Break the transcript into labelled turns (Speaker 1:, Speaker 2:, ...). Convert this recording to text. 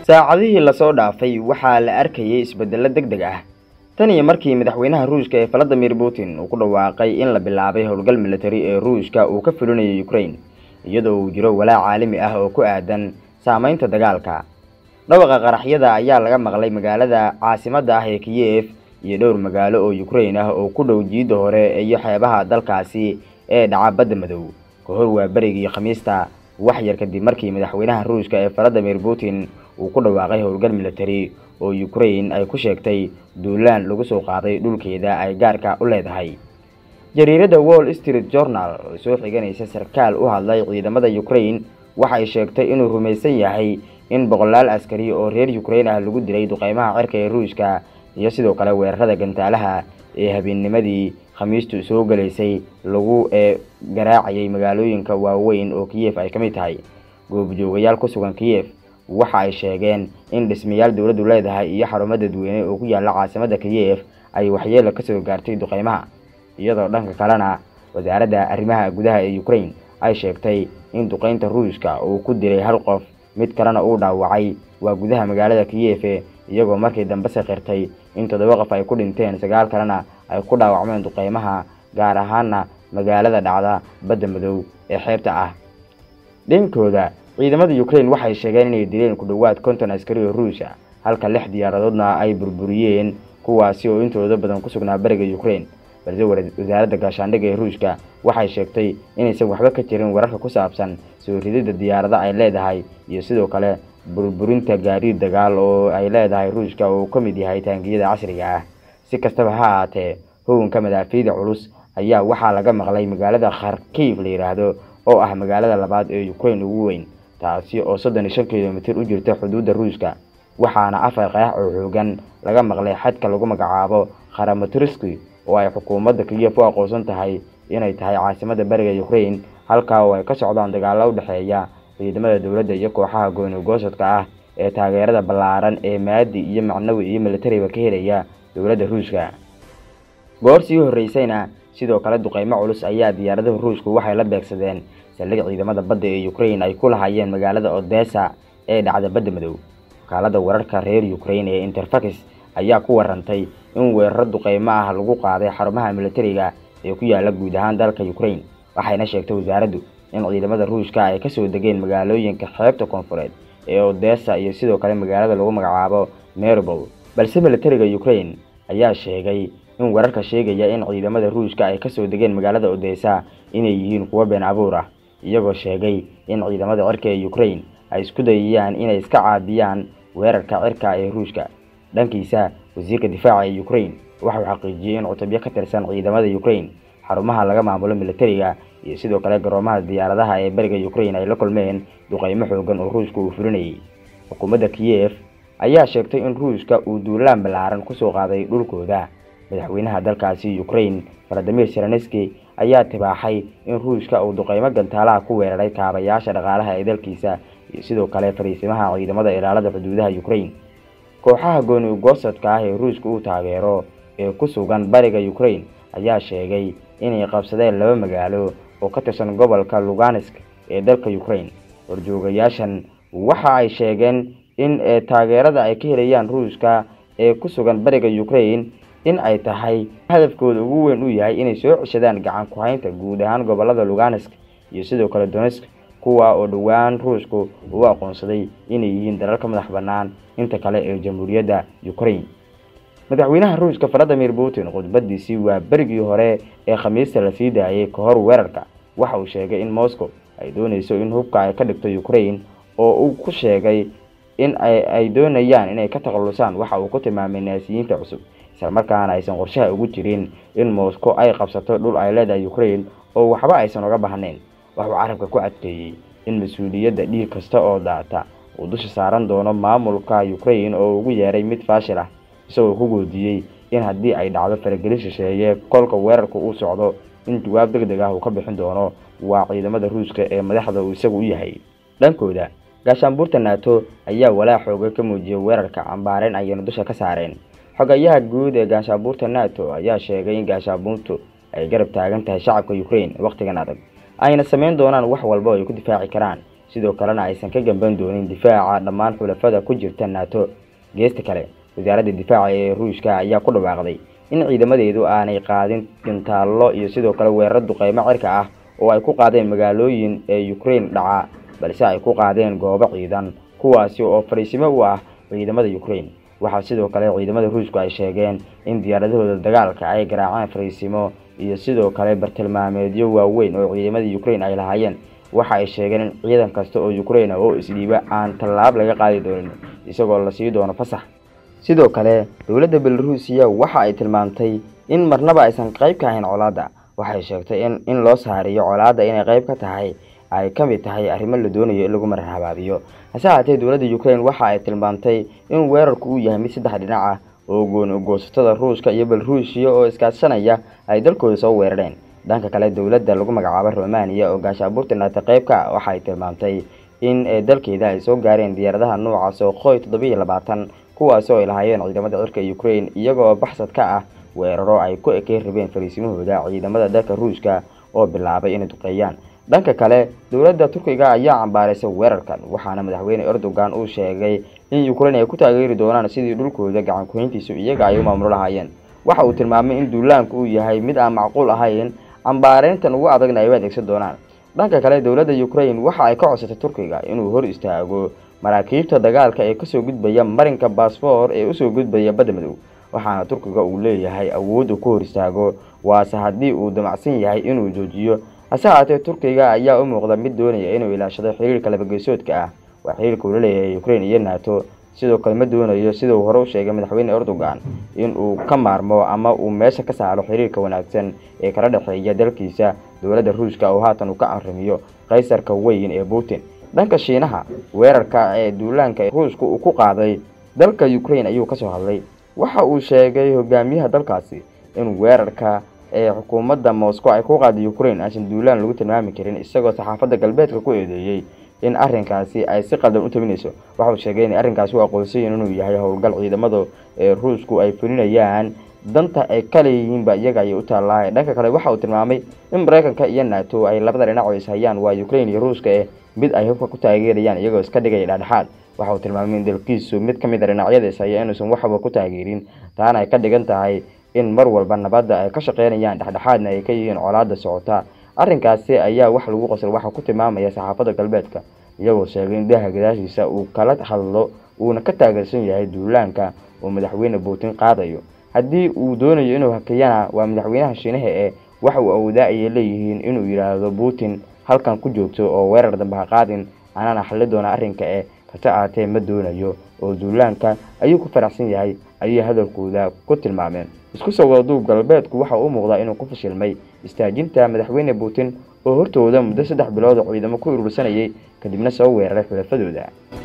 Speaker 1: saacadihii lasoo dhaafay waxaa la arkayay isbeddello deg deg ah tan iyo markii madaxweynaha ruushka ee valadimir putin uu ku dhawaaqay in la bilaabay howlgal militari ee ruushka uu ka fulinayo ukraine iyadoo uu jiro walaac caalami ah oo ku aadan saamaynta dagaalka dhawaqa qaraxyada ayaa laga maqlay magaalada caasimadda ah ee kiyef iyo dhowr magaalo oo ukraine ah oo ku dhow jiidda hore iyo xeebaha dalkaasi ee dhaca badda madow ka hor waa berigii khamiista wax yar kadib markii madaxweynaha ruushka ee valadimir putin uu ku dhawaaqay howlgal militari oo ukraine ay ku sheegtay duulaan lagu soo qaaday dhulkeeda ay gaarka u leedahay jariiradda wall street journal oo soo xiganaysa sarkaal u hadlay ciidamada ukraine waxay sheegtay inuu rumaysan yahay in boqolaal askari oo reer ukraine ah lagu dilay duqeymaha cirka ee ruushka iyo sidoo kale weerarada gantaalaha ee habeennimadii khamiistu soo galaysay lagu ee garaacayay magaalooyinka waaweyn oo kiyef ay ka mid tahay goobjoogayaal ku sugan kiyef waxa ay sheegeen in dhismayaal dowladdu leedahay iyo xarumo dadweyne oo ku yaala caasimadda kiyef ay waxyeelo kasoo gaartay duqeymaha iyadoo dhanka kalena wasaaradda arrimaha gudaha ee ukraine ay sheegtay in duqeynta ruushka uu ku dilay hal qof mid kalena uu dhaawacay waa gudaha magaalada kiyefe iyagoo markii dambe sakirtay in toddoba qof ay ku dhinteen sagaal kalena ay ku dhaawacmeen duqeymaha gaar ahaana magaalada dhacda badda madow ee xeebta ah dhinkooda ciidamada ukraine waxay sheegeen inay dileen ku dhowaad konton askari oo ruusha halka lix diyaaradoodna ay burburiyeen kuwaasi oo intooda badan ku sugnaa bariga ukraine balse wasaaradda gaashaandhigga ee ruushka waxay sheegtay inaysan waxba ka jirin wararka ku saabsan soo rididda diyaarada ay leedahay iyo sidoo kale burburinta gaadiid dagaal oo ay leedahay ruushka oo ka mid yahay taangiyada casriga ah si kastaba ha ahaatee hoganka madaafiida culus ayaa waxaa laga maqlay magaalada kharkiif la yidhaahdo oo ah magaalada labaad ee ukraine ugu weyn taasi oo soddon iyo shan kilomitir u jirta xuduudda ruushka waxaana afar qeex oo xoogan laga maqlay xadka lagu magacaabo kharamatriski oo ay xukuumadda kiyef u aqoonsan tahay inay tahay caasimada bariga ukraine halkaa oo ay ka socdaan dagaalo u dhexeeya ciidamada dowladda iyo kooxaha gooni-goosadka ah ee taageerada ballaaran ee maadi iyo macnawi iyo militariba ka helaya dowladda ruushka goor sii horreysayna sidoo kale duqeymo culus ayaa diyaaradaha ruushku waxay la beegsadeen saldhig ciidamada badda ee ukraine ay ku lahaayeen magaalada odessa ee dhacda badda madow wakaalada wararka reer ukraine ee interfax ayaa ku warantay in weeraro duqeymo ah lagu qaaday xarumaha militariga ee ku yaala guud ahaan dalka ukraine waxayna sheegtay wasaaraddu in ciidamada ruushka ay kasoo degeen magaalooyinka xeebta koonfureed ee odessa iyo sidoo kale magaalada lagu magacaabo meribol balse militariga ukraine ayaa sheegay in wararka sheegaya in ciidamada ruushka ay kasoo degeen magaalada odessa inay yihiin kuwo been abuur ah iyagoo sheegay in ciidamada cirka ee ukraine ay isku dayayaan inay iska caabiyaan weerarka cirka ee ruushka dhankiisa wasiirka difaaca ee ukraine waxauu xaqiijiyey in cutubyo ka tirsan ciidamada ukraine xarumaha laga maamulo militariga iyo sidoo kale garoomaha diyaaradaha ee bariga ukraine ay la kulmeen duqeymo xoogan oo ruushka uu fulinayay xukuumadda kiyef ayaa sheegtay in ruushka uu duulaan ballaaran kusoo qaaday dhulkooda madaxweynaha dalkaasi ukraine valadimir selenski ayaa tibaaxay in ruushka uu duqeymo gantaalaha ku weeraray kaabayaasha dhaqaalaha ee dalkiisa iyo sidoo kale fariisimaha ciidamada ilaalada xuduudaha ukraine kooxaha gooni ugoosadka ah ee ruushka uu taageero ee ku sugan bariga ukraine ayaa sheegay inay qabsadeen laba magaalo oo ka tirsan gobolka luganisk ee dalka ukraine horjoogayaashan waxa ay sheegeen in taageerada ay ka helayaan ruushka ee ku sugan bariga ukraine in ay tahay hadafkooda ugu weyn uu yahay inay soo ceshadaan gacan ku-haynta guud ahaan gobolada luganisk iyo sidoo kale donetsk kuwa oo dhowaan ruushku uu aqoonsaday inay yihiin dalal ka madax bannaan inta kale ee jamhuuriyadda ukraine madaxweynaha ruushka valadimir putin khudbadiisii waa berigii hore ee khamiista la sii daayay ka hor weerarka waxa uu sheegay in moscow ay doonayso in hubka ay ka dhigto ukraine oo uu ku sheegay in ay doonayaan inay ka takhalusaan waxa uu ku tilmaamay naasiyiinta cusub islamarkaana aysan qorshaha ugu jirin in moscow ay qabsato dhul ay leedahay ukraine oo waxba aysan uga baahnayn waxuu carabka ku adkeeyey in mas-uuliyadda dhiig kasta oo daata uu dusha saaran doono maamulka ukraine oo ugu yeeray mid faashil ah isagoo ku goodiyey in haddii ay dhacdo faragelin shisheeye kolka weerarka uu socdo in jawaab deg deg ah uu ka bixin doono waa ciidamada ruushka ee madaxda uu isagu u yahay dhankooda gaashaanbuurta nato ayaa walaa xooga ka muujiyay weerarka cambaareen ayayna dusha ka saareen xogayaha guud ee gaashaabuurta nato ayaa sheegay in gaashaabuurtu ay garab taagan tahay shacabka ukraine wakhtigan adag ayna samayn doonaan wax walba oo ay ku difaaci karaan sidoo kalena aysan ka gamban doonin difaaca dhammaan xulafada ku jirta nato geesta kale wasaaradda difaaca ee ruushka ayaa ku dhawaaqday in ciidamadeedu aanay qaadin gintaallo iyo sidoo kale weerar duqeymo cirka ah oo ay ku qaadeen magaalooyin ee ukraine dhaca balse ay ku qaadeen goobo ciidan kuwaasi oo fadhiisimo u ah ciidamada ukraine waxaa sidoo kale ciidamada ruushku ay sheegeen in diyaaradahooda dagaalka ay garaaceen fariisimo iyo sidoo kale bartilmaameedyo waaweyn oo ciidamada ukraine ay lahaayeen waxa ay sheegeen in ciidan kasta oo ukraine oo isdhiiba aan tallaab laga qaadi doonin isagoo la sii doono fasax sidoo kale dowladda belaruusiya waxa ay tilmaamtay in marnaba aysan qayb ka ahayn colaadda waxay sheegtay in in loo saariyo colaadda inay qayb ka tahay ay ka mid tahay arrimo la doonayo in lagu marar habaabiyo hase haatee dowladda ukraine waxa ay tilmaamtay in weerarku uu yahay mid saddex dhinac ah oo gooni goosatada ruushka iyo belaruusiya oo iskaashanaya ay dalkooda soo weerareen dhanka kale dowladda lagu magacaabo romaniya oo gaashaabuurta naata qeybka waxa ay tilmaamtay in dalkeeda ay soo gaareen diyaaradaha noocaas oo qoy toddobiiyo labaatan kuwaasi oo ay lahaayeen ciidamada cirka ukraine iyagoo baxsad ka ah weeraro ay ku ekey rabeen fariisimahooda ciidamada dalka ruushka oo bilaabay inay duqeeyaan dhanka kale dowladda turkiga ayaa cambaaraysay weerarkan waxaana madaxweyne erdogan uu sheegay in ukraine ay ku taageeri doonaan sidii dhulkooda gacan kuhayntiisu iyaga ay u maamulo lahaayeen waxa uu tilmaamay in duulaanku uu yahay mid aan macquul ahayn cambaareyntan ugu adagna ay u adeegsan doonaan dhanka kale dowladda ukraine waxa ay ka codsatay turkiga inuu hor istaago maraakiibta dagaalka ee kasoo gudbaya marinka baasfoor ee usoo gudbaya badda madow waxaana turkiga uu leeyahay awood uu ku hor istaago waase haddii uu damacsan yahay inuu joojiyo hase haatee turkiga ayaa u muuqda mid doonaya inuu ilaashado xiriirka labageesoodka ah waa xiriirka uu la leeyahay ukraine iyo nato sidoo kale ma doonayo sida uu hore u sheegay madaxweyne erdogan in uu ka maarmo ama uu meesha ka saaro xiriirka wanaagsan ee kala dhexeeya dalkiisa dowladda ruushka oo haatan uu ka anrimiyo kaysarka weyn ee putin dhanka shiinaha weerarka ee duulaanka ruushka uu ku qaaday dalka ukraine ayuu kasoo hadlay waxa uu sheegay hogaamiyaha dalkaasi in weerarka ee xukuumadda moscow ay ku qaaday ukraine aysan duulaan lagu tilmaami karin isagoo saxaafadda galbeedka ku eedeeyey in arrinkaasi ay si qaldan u tabinayso waxa uu sheegay in arrinkaasi u aqoonsayin inuu yahay howlgal ciidamada ee ruushku ay fulinayaan danta ay ka leeyihiinba iyaga ayay u taallaahay dhanka kale waxa uu tilmaamay in maraykanka iyo nato ay labada dhinac oo ishayaan waa ukraine iyo ruushka eh mid ay hubka ku taageerayaan iyagoo iska dhigaya dhexdhexaad waxa uu tilmaamay in dalkiisu mid ka mid a dhinacyada ishaya inuusan waxba ku taageerin taana ay ka dhigan tahay in mar walba nabadda ay ka shaqeynayaan dhexdhexaadna ay ka yihiin colaada socota arrinkaasi ayaa wax lagu qosol waxa ku tilmaamaya saxaafadda galbeedka iyagoo sheegay in daaha gadaashiisa uu kala hadlo uuna ka taageersan yahay duulaanka uu madaxweyne putin qaadayo haddii uu doonayo inuu hakiyana waa madaxweynaha shiinaha ee waxa uu awoodaa ayay leeyihiin inuu yidhaahdo putin halkan ku joogto oo weerar dambe ha qaadin anaana xalli doona arrinka ee hase aatee ma doonayo oo duulaanka ayuu ku faraxsan yahay ayay hadalkooda ku tilmaameen isku soo wadaduub galbeedku waxa u muuqdaa inuu ku fashilmay istaajinta madaxweyne putin oo hortooda muddo saddex bilood oo ciidamo ku urursanayay kadibna soo weeraray xulafadooda